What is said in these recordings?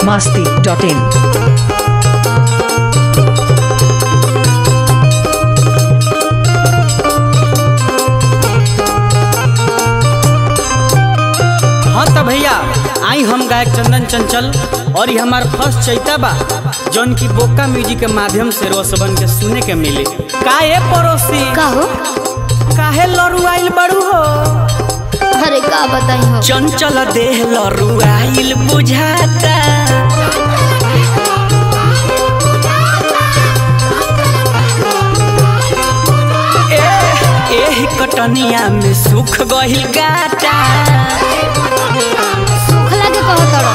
masti.in. हाँ तो भैया आई हम गायक चंदन चंचल और ये हमार फर्स्ट चैता बा जौन की बोका म्यूजिक के माध्यम से रोसबन के सुने के मिली काहे पड़ोसी का हो काहे लरू आइल बड़ू हो अरे का बताई हो चंचल देह लरू आइल बुझाता ए- एही कटनिया में सुख गहिल गाटा सुखला के कहो तड़ो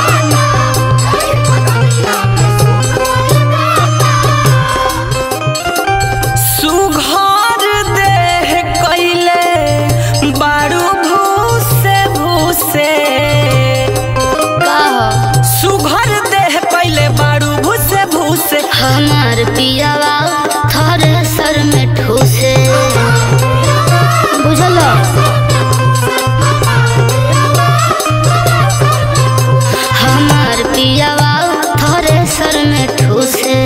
सुघर देह कैले बारू भूसे भूसे का हो सुघर देह कैले बारू भूसे भूसे हमार पियावा थरे सर में ठूसे बुझल हमार पियावा थरे सर में ठूसे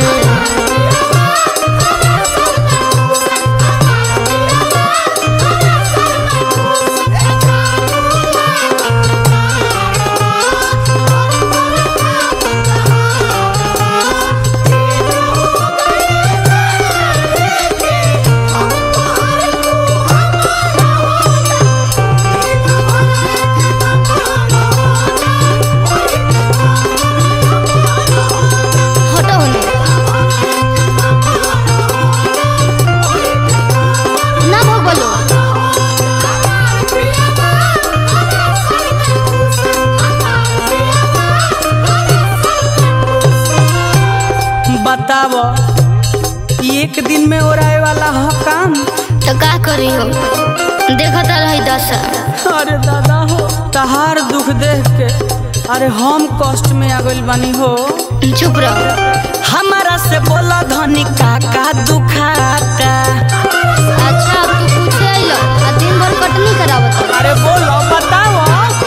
हटो होने ना भगलो बताव एक दिन में ओराए वाला ह काम तो का करी हो देखता रही दशा अरे दादा हो तहार दुख देख के अरे हम कष्ट में आ गइल बानी हो चुप रहो हमारा से बोला धनी काका दुखाता अच्छा अब तू पूछे आइलो आ दिन भर कटनी करावत हो। अरे बोलो बताओ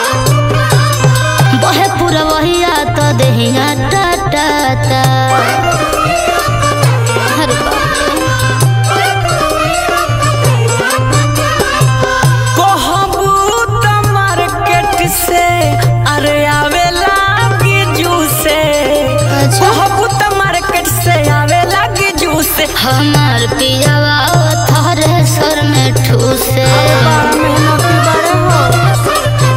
बहे पूरा वहिया तो देहिया टा टा टा अरे बाप रे। कहबू त मार्केट से अरे आवेला गिजू से अच्छा कहबू त मार्केट से आवेला गिजू से हमार पियावा थरे सर में ठूसे बड़ा मेहनती बारे हो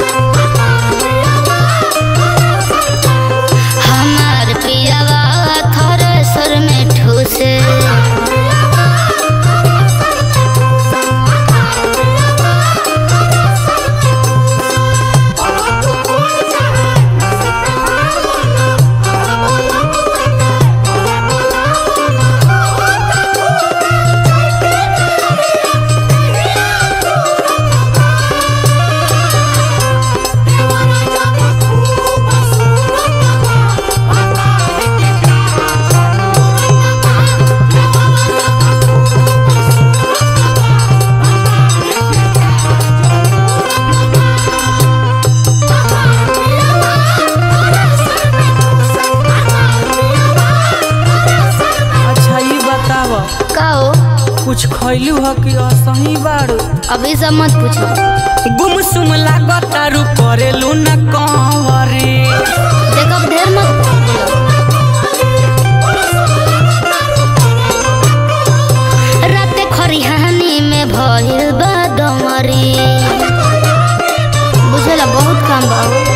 हमार पियावा थरे सर में ठूसे अच्छा ये बताव का हो कुछ खैलू ह कि असही बारू अभी सब मत पूछो गुमसुम लागतारू करेलू न कंवरी देखब ढेर मत बोलो। राते खरिहानी में भइल बा डमरी बुझला बहुत काम बा हो।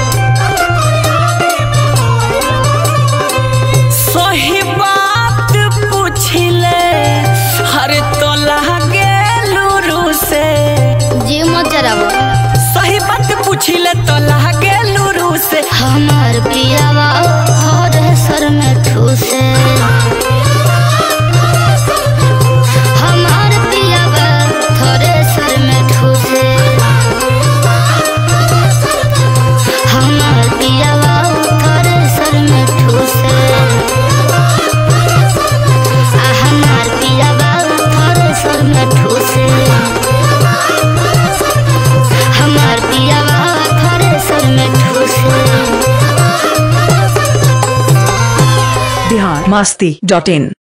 सही बात पूछिले हरे तो लागेलू रू से जीव मत जरावो सही बात पूछिले तो लागेलू रू से हमार पियावा थोड़े सर में ठूसे हमार पियावा थोड़े सर में ठूसे हमार पियावा थोड़े सर में ठूसे आ हमार पियावा थोड़े सर में ठूसे हमार पियावा थोड़े सर में ठूसे masti.in